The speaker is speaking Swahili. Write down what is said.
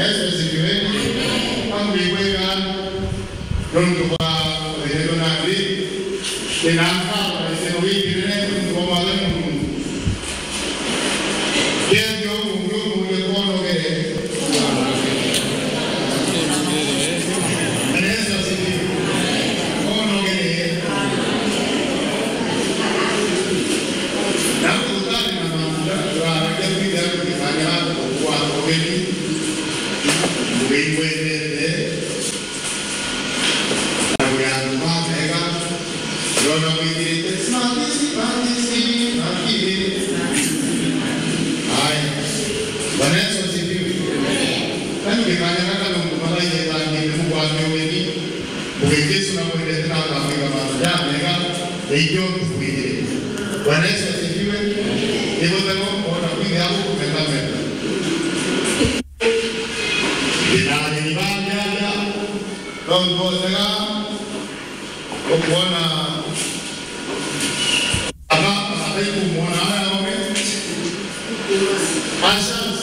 Yesu asifiwe. Ambiweka nundu kwa wendo nandi inaka iseno wikirene kwa male mungu. Kendo mungu mungu kono ke. Yesu asifiwe. Kono ke. Na kutani na mambo ya kuja kufanya kwa kweli. Wimwendete na kuyanuma mega yona kuingirite smatisi matisi makiri haya Bwana Yesu asifiwe kani kifanya kaka na mkumala ile tangi Mungu ameweni ukijesu na kuendete na kafika mara ya mega ndio kuingire Bwana Yesu asifiwe hivyo ndio ona kuingia hapo kumetameta Binani ni banyaja Nongozega Okuona Aba Abaiku muona haya ome Asha